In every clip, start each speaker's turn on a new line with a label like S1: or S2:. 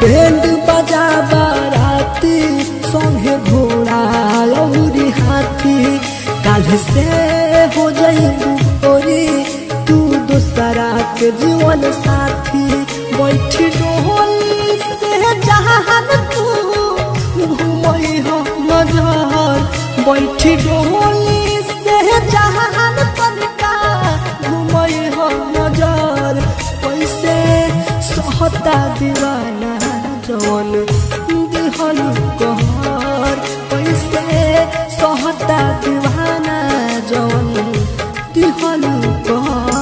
S1: band बजा बाराती संगे घोड़ा लौरी हाथी काल से हो जाई गोरी तू दूसरा के जीवन साथी बैठी डोली से जहान तू घूमई हो नजर बैठी डोली से जहान तनिका घूमई हो नजर कैसे सहता दीवाना जवन दिहल कहर कैसे सहता दीवाना जवन दिहल कहर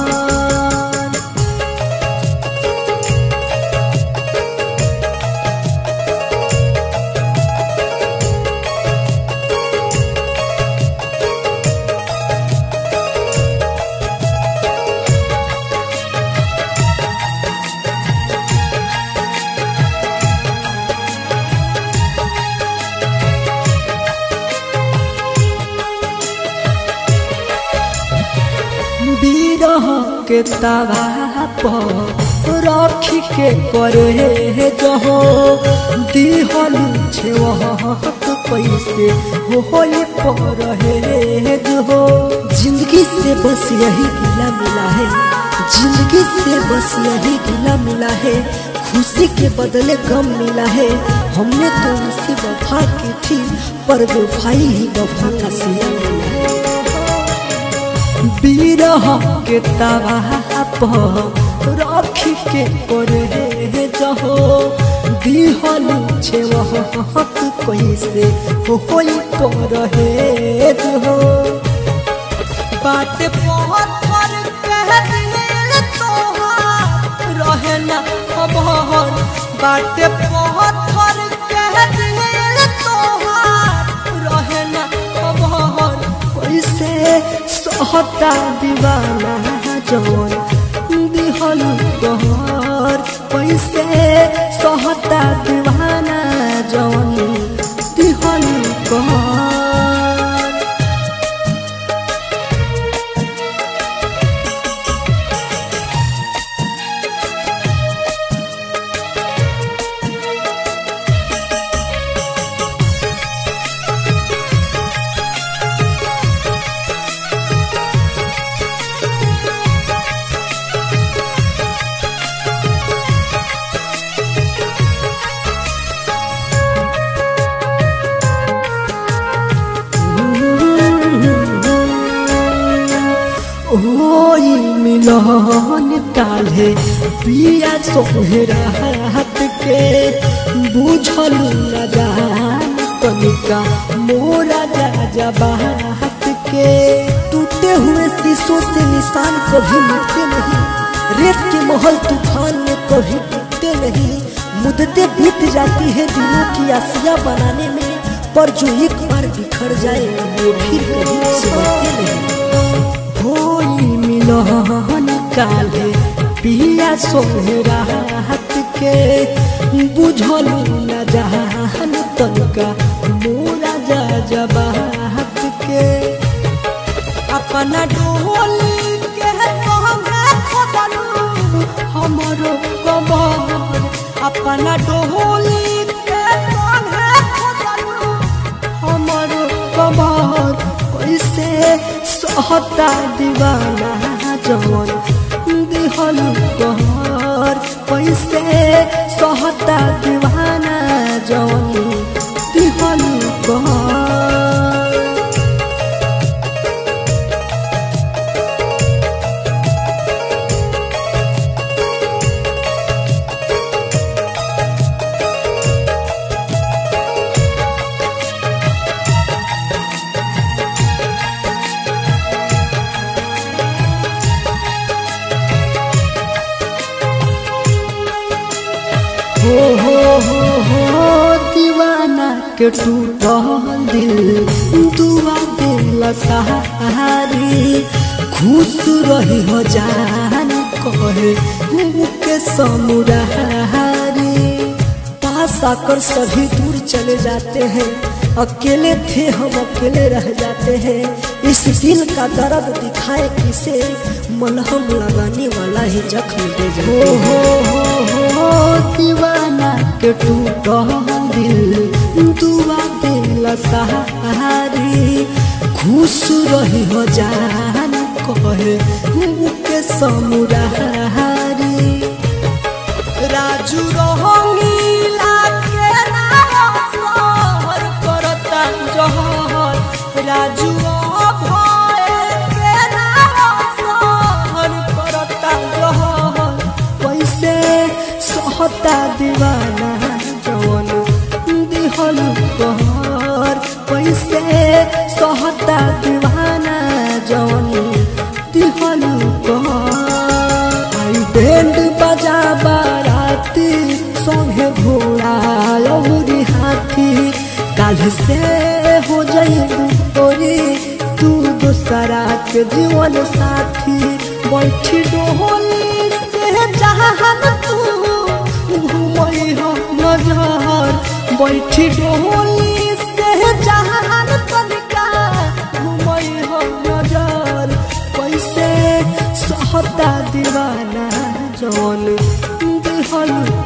S1: बिरह के तवा पर रखी के करे जहो दिहल छेवहत कैसे होई पर है जो जिंदगी से बस यही गिला मिला है जिंदगी से बस यही गिला मिला है खुशी के बदले गम मिला है हमने तो उनसे वफा की थी पर वफाई ही वफा का सिला मिला है बिरह के तवा पर रखी के करे जहो दिहल छेवहत कैसे होई पर है जो बात पत्थर कह दिल तोहार रहे ना खबर बात पत्थर कह दिल तोहार रहे ना खबर कैसे सहता दीवाना जवन दिहल कहर कैसे सहता दीवाना जवन दिहल कहर ओई मिलन काले पिया सोहरा हाथ के बुझल न जान तनिका मोरा जा जबा हाथ के टूटे हुए शीशों से निशान कभी मिटते नहीं रेत के महल तूफान में कभी टूटते नहीं मुद्दतें बीत जाती है दिलों की आसिया बनाने में पर जो एक बार बिखर जाए वो फिर कभी सिमटते नहीं होई मिलन काले पिया सोहरा हाथ के बुझल न जहान तनका मोरा जा जबा हाथ के अपना डोली के तोहमे खोदलू हमरो कबर अपना डोली के तोहमे खोदलू हमरो कबर कैसे सहता दीवाना जवन दिहल कहर कैसे सहता दीवाना जवन दिहल कहर हो हो हो हो दीवाना के टूटल दिल दुआ दिल सहारी खुश रही हो जान कहे के समुरारी पास आकर सभी दूर चले जाते हैं अकेले थे हम अकेले रह जाते हैं इस दिल का दर्द दिखाए किसे मलहम लगाने वाला ही जख्म दे हो हो हो हो दीवाना के टूट दिल दुआ दिल सहारी खुश रही हो जान कहे मुके समुरारी राजू रंगीला के नाम सहर करता जहर राजू भय के नाम सहर करता जहर कैसे सहता दीवाना जवन दिहल कहर कैसे सहता दीवाना जवन दिहल कहर आई बैंड बजा बाराती संगे घोड़ा लौरी हाथी काल से हो जाइबू तोरी तू दूसरा के जीवन साथी बैठी डोली से जहान तू घूमई हो नजर बैठी डोली से जहान तनिका घूमई हो नजर कैसे सहता दीवाना जवन दिहल